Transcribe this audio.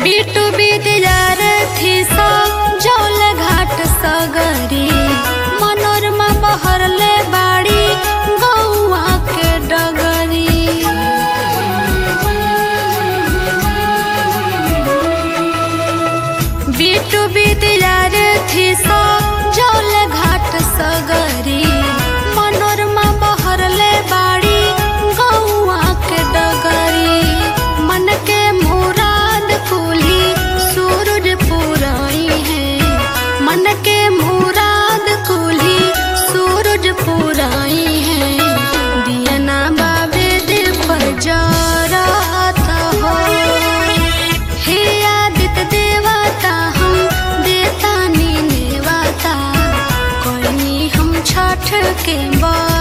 बिटू विद्यार थी सा जौल घाट सगरी मनोरमा बहरले बाड़ी गौआ के डगरी बिटू विद्यार थी सा जौल घाट सगरी मनोरमा बहरले बाड़ी गौआ के डगरी मन के मुराद कुली सूरज पुराई है मन के मुराद कुली सूरज पुराई है दियना बाबे दे पर जराता हो हे आदित्य देवता हम देता नी नेवता कोई हम छठ के बा